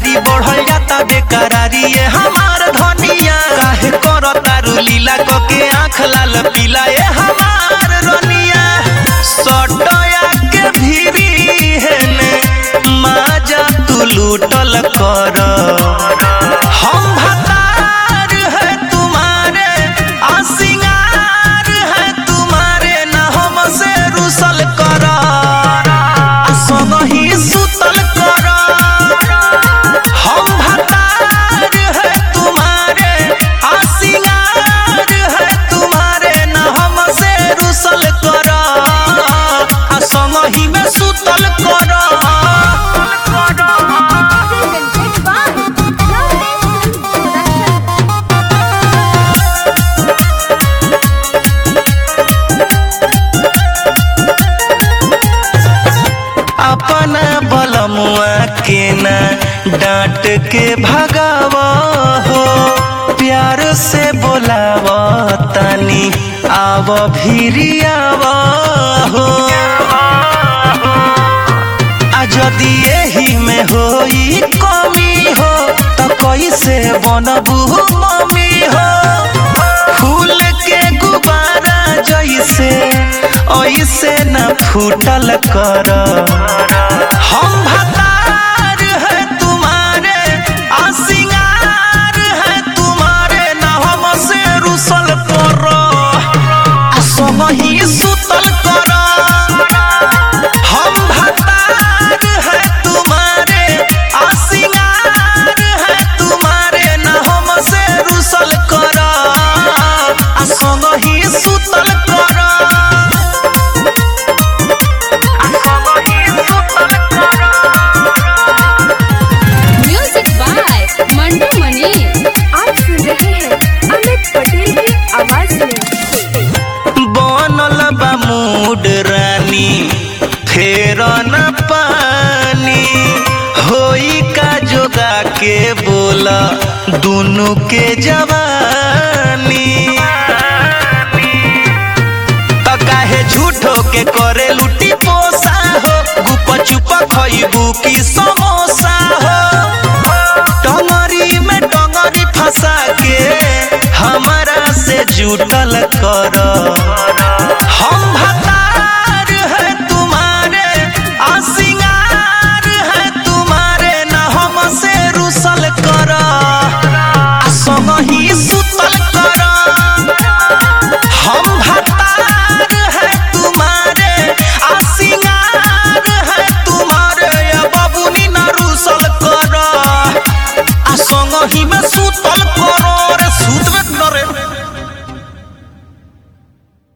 गाड़ी बढ़ल जाता बेकरारी ये हमार धनिया काहे कर तारू लीला क के आँख लाल पीला ये हमार रनिया सटया के भीरी हेने माजा तू लूटल कर हम भतार है तुम्हारे आ सिंगार है तुम्हारे न हमसे रुसल कर आ संगही सुतल कर हम भतार है तुम्हारे आ सिंगार है तुम्हारे न हमसे रुसल कर आ संगही में सुतल कर Presented by Love Production. अपना बलमुआ के ना डांट के भगाव हो प्यार से बोलाव तनी आव भिरियाव हो आ जदि एही में होई कमी हो त कैसे बनबू मम्मी हो फूल के गुबारा जैसे ऐसे न फूटल कर हम भतार है तुम्हारे आ सिंगार है तुम्हारे न हमसे रुसल कर आ सबही सुतल कर हम भतार है तुम्हारे आ सिंगार है तुम्हारे न हमसे रुसल कर आ संगही सुतल कर आ संगही सुतल कर म्यूजिक बाय मंटू मनी आप सुन रहे हैं अमित पटेल की आवाज में बनल बा मूड रानी फेर न पानी होई का जोगा के बोला दुनु के जवानी त काहे झूठो के करे लुटी पोसा हो गुप चुप खइबू की समोसा हो टंगरी में टंगरी फंसा के हमारा से जुटल कर हम भत